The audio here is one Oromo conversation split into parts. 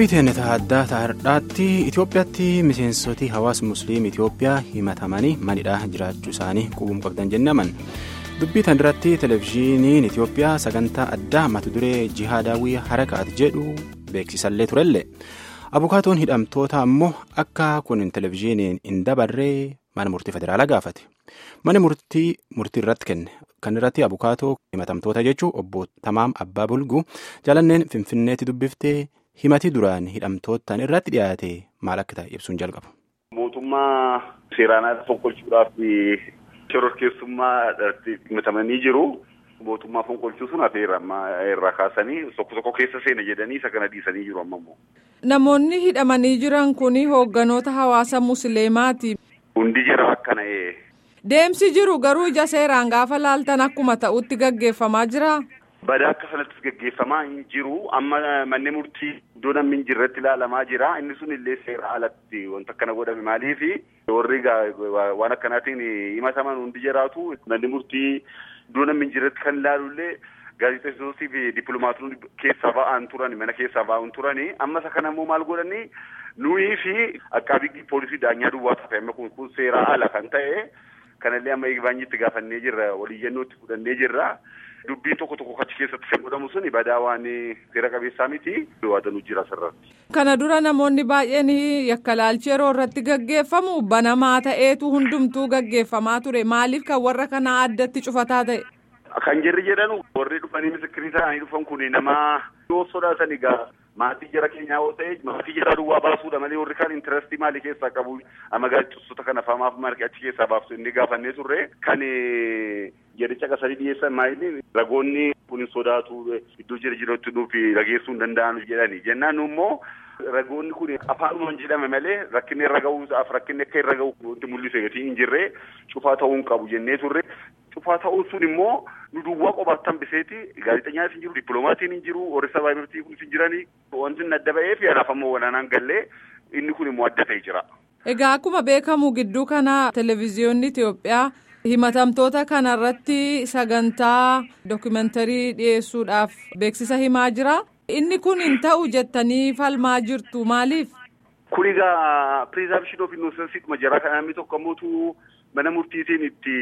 qophii teenetaa addaa taa'aadhaatti Itoophiyaatti miseensoti hawaasa musliim Itoophiyaa himatamanii manidhaa jiraachuu isaanii qubuun qabdan jennaman dubbii tan irratti televezyiiniin Itoophiyaa sagantaa addaa mata duree jihaadaawwii harakaat jedhu beeksisallee turellee abukaatoon hidhamtoota ammoo akka kun televezyiiniin hin dabarree mana murtii federaalaa gaafate mana murtii murtii irratti kenne kan irratti abukaatoo himatamtoota jechuun obbo Tamaam Abbaa Bulguu jaalanneen Finfinneetti dubbiftee. himatii duraan hidhamtootaan irratti dhiyaate maal akka ta'e ibsuun jalqaba. Mootummaa seeraan ala fonqolchuudhaaf shororkeessummaa himatamanii jiru. Mootummaa fonqolchuu sun hafeera amma irraa kaasanii tokko tokko keessa seena jedhanii isa kana dhiisanii jiru amma immoo. Namoonni hidhamanii jiran kun hoogganoota hawaasa musliimaati. Hundi jira akkana. Deemsi jiru garuu ija seeraan gaafa laaltan akkuma ta'utti gaggeeffamaa jira. Badaa akka sanattis gaggeeffamaa hin jiru. Amma manni murtii iddoo namni hin jirretti ilaalamaa jira. Inni sun illee seera alatti wanta akkana godhame maaliif warri waan akkanaatiin himataman hundi jiraatu. Manni murtii iddoo namni hin jirretti kan ilaalu illee gaazexeessitootni fi dippiloomaatonni keessaa ba'an turan mana keessaa ba'an turani. Amma isa kana immoo maal godhani nuyi fi akkaabii poolisii daanyaa duwwaa tafe amma kun seera ala kan ta'e kanallee amma eegbaanyitti gaafannee jirra waliyyannootti fudhannee jirra. Dubbiin tokko tokko achi keessatti kan godhamu suni badaa waan seera qabeessaa miti waadanuu jira asirratti. Kana dura namoonni baay'een yakkalaalchi yeroo irratti gaggeeffamu banamaa ta'eetu hundumtuu gaggeeffamaa ture maaliif kan warra kanaa addatti cufataa ta'e. Kan jirri jedhanu warri dhufanii misikirii ta'anii dhufan kun nama yoo sodaatan egaa maatii jara keenyaa yoo ta'e maatii jara duwwaa baasuudha malee warri kaan intarastii maalii keessaa qabu amma gaazexeessitoota kana famaaf margi achi keessaa baaftu inni gaafannee turre kan jedhicha qasanii dhiyeessan maayilii ragoonni kun hin sodaatu iddoo jira jirutti nuuf rageessuu hin danda'an jedhani jennaan immoo ragoonni kun afaanumaan jedhame malee rakkinni irra ga'uudhaaf rakkinni akka irra ga'u wanti mul'ise gatii hin jirre cufaa ta'uu hin qabu jennee turre. Cufaa ta'uun sun immoo nu duwwaa qofaatti hambiseeti gaazexeessaan hin jiru dippiloomatiin hin jiru warri sabaa mirtii kunis hin jirani wanti inni adda ba'ee fi anaaf ammoo walaanaan gallee inni kun immoo adda ta'e jira. Egaa akkuma beekamu gidduu kana televezyiyoonni Itoophiyaa himatamtoota kanarratti sagantaa dookumentarii dhiyeessuudhaaf beeksisa himaa jira. Inni kun hin ta'u jettanii falmaa jirtu maaliif? Kun egaa pirizaabshin oof innoosensii majaraa kan namni tokko ammoo mana murtiitiin itti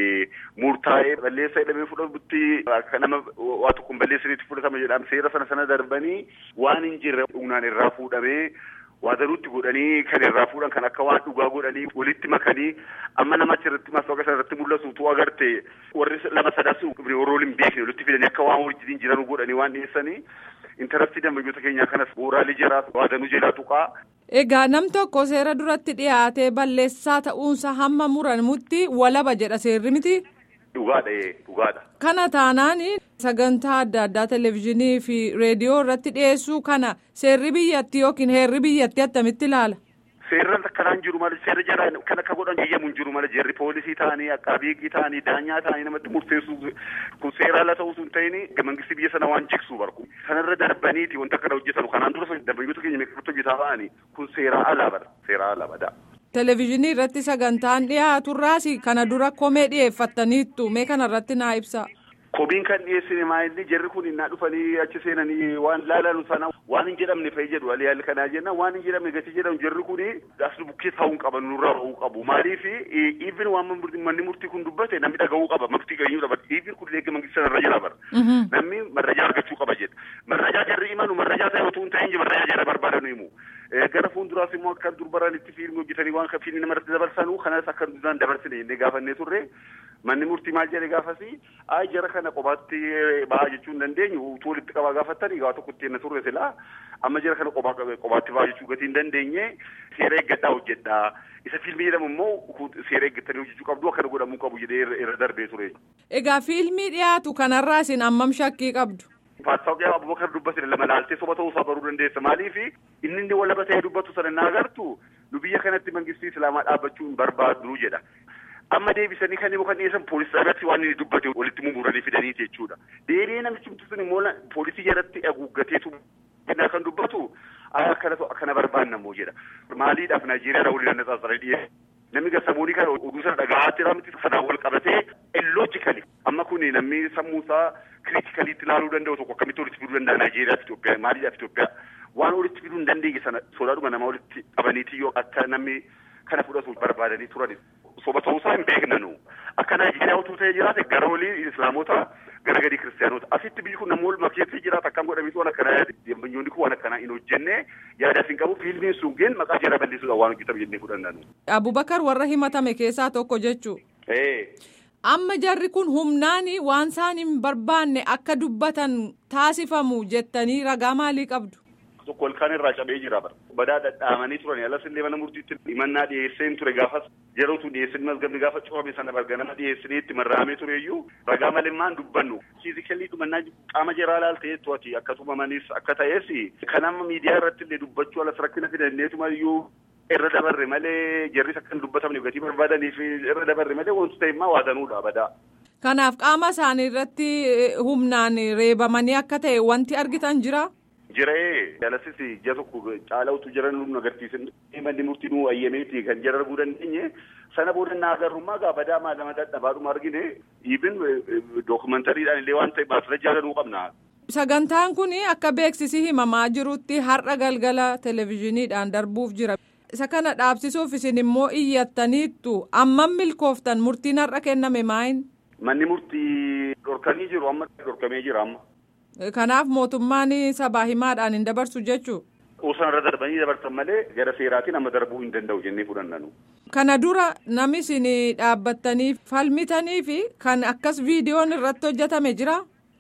murtaa'ee balleessaa hidhamee fudhatutti akka nama waa tokkoon balleessaniitti fudhatama jedhama seera sana sana darbanii waan hin jirre humnaan irraa fuudhamee waadanuutti godhanii kan irraa fuudhan kan akka waan dhugaa godhanii walitti makanii amma nama achirratti maastooqa sana irratti mul'atu tu agarte warri lama sadaas warrool hin beekne walitti fidanii akka waan wajjin jiran godhanii waan dhiyeessanii intarastii dambayyoota keenyaa kanas bu'uuraalee jiraa waadanuu jedhaa tuqaa. Egaa nam tokko seera duratti dhiyaatee balleessaa ta'uunsa hamma muramutti walaba jedha seerri miti. Dhugaadha dhugaadha. Kana taanaan sagantaa adda addaa televezyiinii fi reediyoo irratti dhiyeessuu kana seerri biyyatti yookiin heerri biyyatti attamitti ilaala. Seerri akkanaan jiru malee seerri jara kan akka godhan eeyyamu hin jiru malee jarri poolisii ta'anii akkaabiigii ta'anii daanyaa ta'anii namatti murteessuu kun seera ala ta'uu sun ta'ini mangistii biyya sana waan jiksuu barku. Sanarra darbaniiti wanta akkana hojjetanu kanaan dura dambayyoota keenya meeqatti hojjetaa ba'anii kun seera alaa bara seera alaa badaa. Televezyiinii irratti sagantaan dhiyaaturraas kana dura komee dhiyeeffattaniittu mee kanarratti naa ibsa. Komiin kan dhiyeessine maayilli jarri kun innaa dhufanii achi seenanii waan laalanu sana waan hin jedhamne fa'i jedhu alii haalli kanaa jenna waan hin jedhamne gatii jedhamu jarri kun as bukkee taa'uu hin qaban nurraa ba'uu qabu maaliif even waan manni murtii kun dubbate namni dhaga'uu qaba murtii gayyuu qaba even kun leegga mangistii sanarra jira bara namni marrajaa argachuu qaba jedha marrajaa jarri imanu marrajaa ta'e otoo hin ta'in marrajaa jarri barbaadanu himu gara fuulduraas immoo akka durbaraan itti fiilmii hojjetanii waan fiilmii namarratti dabarsanu kanas akka duraan dabarsine jennee gaafannee turre manni murtii maal jedhe gaafasi ay jara kana qobaatti ba'aa jechuu hin dandeenyu utuu walitti qabaa gaafattanii gaafa tokko itti turre silaa amma jara kana qobaatti ba'aa jechuu gatii hin dandeenye seera eeggadhaa hojjedhaa isa fiilmii jedhamu immoo seera eeggattanii hojjechuu qabdu akkana godhamuu qabu jedhee irra darbee ture. Egaa fiilmii dhiyaatu kanarraa isin ammam shakkii qabdu? Faasxaawqee Abubakar dubbate lama laaltee soba ta'uu isaa baruu dandeessa maaliif inni inni walaba ta'ee dubbatu sana na agartu nu biyya kanatti mangistii islaamaa dhaabbachuu hin barbaadnu jedha. Amma deebisanii kan immoo kan dhiyeessan poolisii irratti waan inni dubbate walitti mumuranii fidanii jechuudha. Deebi'ee namichi sun immoo poolisii jalatti haguuggateetu kan dubbatu akkana barbaanna immoo jedha. Maaliidhaaf Naayijeeriyaa waliin natsaasaree dhiyeesse. Namni garsamoonii kana oduu sana dhagahaa jira miti sanaan wal qabatee illoojikali amma kun namni sammuu isaa kiriitikaliitti ilaaluu danda'u tokko akkamitti walitti fiduu danda'a Naayijeeriyaa fi Itoophiyaa maaliidhaaf Itoophiyaa waan walitti fiduu hin dandeenye sana sodaadhuma nama walitti qabaniiti yoo akka namni kana fudhatu barbaadanii turan soba ta'uusaa hin beeknanu akka Naayijeeriyaa utuu ta'ee jiraate gara olii islaamota gara gadii kiristaanota asitti biyyi kun namoota waluma keessa jiraata akkam godhamiitu waan akkanaa deembanyoonni kun waan akkanaa hin hojjenne yaada hin qabu fiilmiin sun geen maqaa jara balleessuudhaan waan hojjetame jennee fudhannanu. Abubakar warra himatame keessaa tokko jechuu. Amma jarri kun humnaan waan isaan hin barbaanne akka dubbatan taasifamu jettanii ragaa maalii qabdu? Tokko ilkaan irraa cabee jira bara. Badaa dhadhaamanii turan alas illee mana murtiitti himannaa dhiyeesseen ture gaafas yerootu dhiyeessin masgabni gaafa cufame sana barga nama dhiyeessinee itti marraamee ture iyyuu ragaa malimmaan dubbannu. Fiizikalii dhumannaa qaama jaraa laaltee to'ati akka tumamanis akka ta'es kan amma miidiyaa irratti illee dubbachuu alas rakkina fidanneetuma iyyuu irra dabarre malee jarris akka hin dubbatamne gatii barbaadaniif irra dabarre malee wanti ta'e immoo waadanuudha badaa. Kanaaf qaama isaanii irratti humnaan reebamanii akka ta'e wanti argitan jira. Jiree jalasis ji'a tokko caalawutu jiran nu agarsiisan manni murtii nu ayyameeti kan jara arguu dandeenye sana booda na agarrummaa gaafa daamaa lama dadhabaadhuma argine ibin dookumantariidhaan illee waan ta'e baasira jaalanuu qabna. Sagantaan kun akka beeksisi himamaa jirutti har'a galgala televezyiiniidhaan darbuuf jira. Isa kana dhaabsisuuf isin immoo iyyattaniittu ammam milkooftan murtiin har'a kenname maayin? Manni murtii dhorkanii jiru amma dhorkamee jira amma. Kanaaf mootummaan sabaa himaadhaan hin dabarsu jechuu. Osoo irra darbanii dabarsan malee gara seeraatiin amma darbuu hin danda'u jennee fudhannanu. Kana dura namni isin dhaabbattanii falmitanii fi kan akkas viidiyoon irratti hojjetame jira.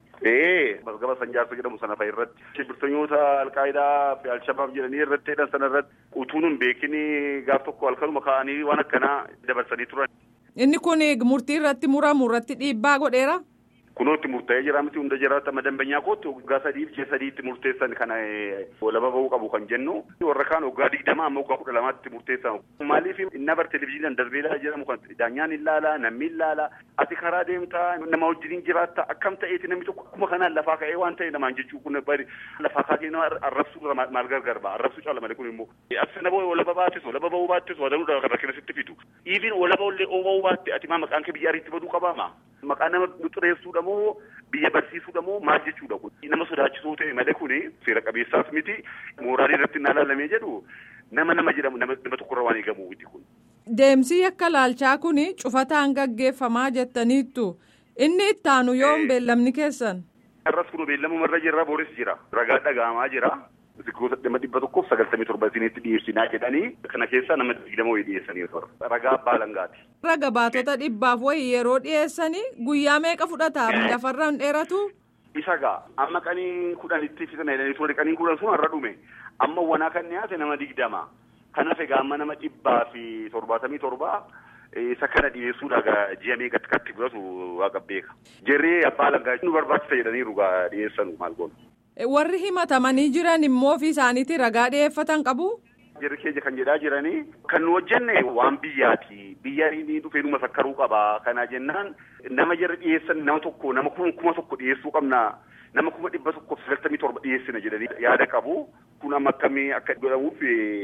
Ee masgaba sanjaarsa jedhamu sana fa'a irratti shibbirtoota alqaayidaa fi alshabaab jedhanii irratti hidhan sana irratti utuun hin beekin gaaf tokko halkanuma ka'anii waan akkanaa dabarsanii turan. Inni kun murtii irratti muramu irratti dhiibbaa godheera. Kunootti murtaa'ee jira miti hunda jiraata amma dambanyaa kootti waggaa sadii fi sadiitti murteessan kana lama bahuu qabu kan jennu warra kaan waggaa digdama amma waggaa kudha lamaatti murteessan maaliif inni bar televezyiiniin darbeelaa jedhamu kan daanyaan ilaala namni ilaala ati karaa deemtaa nama wajjiniin jiraatta akkam ta'eeti namni tokko akkuma kanaan lafaa ka'ee waan ta'e namaan jechuu kun bari lafaa kaatee nama arrabsuu maal gargar ba'a arrabsuu caala malee kun immoo asi nama walaba baattis walaba bahuu baattis wadanuudha kan rakkina sitti fidu iifin walaba illee bahuu baatte ati maa maqaan kee biyya ariitti baduu qabaama maqaan nama xureessuudha moo biyya barsiisuudha moo maal jechuudha kun nama sodaachisuu ta'e malee kun seera qabeessaas miti mooraalii irratti naa laalamee jedhu nama nama jedhamu nama tokkorra waan eegamu miti kun. Deemsi akka laalchaa kun cufataan gaggeeffamaa jettaniittu inni ittaanu yoom beellamni keessan. Har'as kun beellamu irra jirra booris jira ragaa dhaga'amaa jira. Gosa dhimma dhibba tokkoof sagaltamii torba isinitti dhiyeessinaa jedhanii kana keessaa nama digdama wayii dhiyeessanii ragaa abbaa langaati. Raga baatota dhibbaaf wayii yeroo dhiyeessanii guyyaa meeqa fudhata lafarra hin dheeratu. Isa gaa amma qanii kudhanitti fitan jedhanii ture qanii kudhan sun har'a dhume amma wanaa kan dhiyaate nama digdama kanaaf egaa amma nama dhibbaa fi torbaatamii torbaa isa kana dhiyeessuudha ji'a meeqatti katti fudhatu waaqa beeka. Jarree abbaa langaa nu barbaachisa jedhaniiru gaa dhiyeessanu maal goonu. Warri himatamanii jiran immoo ofii isaaniitti ragaa dhiyeeffatan qabu. Jarri keenya kan jedhaa jiranii kan nu hojjenne waan biyyaati. Biyya inni dhufee numa sakkaruu qaba. Kana jennaan nama jarri dhiyeessan nama tokko nama kuma tokko dhiyeessuu qabna. Nama kuma dhibba tokkoof sagaltamii torba dhiyeessina jedhanii yaada qabu. Kun amma akkamii akka godhamuuf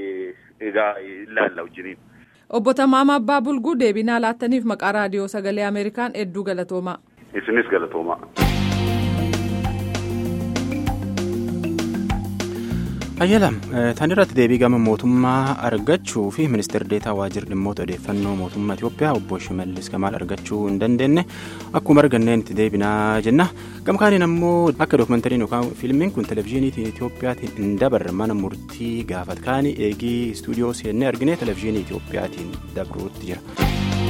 egaa ilaalla wajjiniin. Obbo Tamaama Abbaa Bulguu deebinaa laattaniif maqaa raadiyoo sagalee Ameerikaan hedduu galatoomaa. Isinis galatoomaa. Ayyalam tan irratti deebii gama mootummaa argachuu fi ministeerri deetaa waajjira dhimmoota odeeffannoo mootummaa Itoophiyaa obbo Shimallis Kamaal argachuu hin dandeenye akkuma arganneen itti deebinaa jenna. Gama kaaniin ammoo akka dookumentariin yookaan fiilmiin kun televezyiinii Itoophiyaatiin hin dabarre mana murtii gaafat kaanii eegii istuudiyoo seennee argine televezyiinii Itoophiyaatiin dabruutti jira.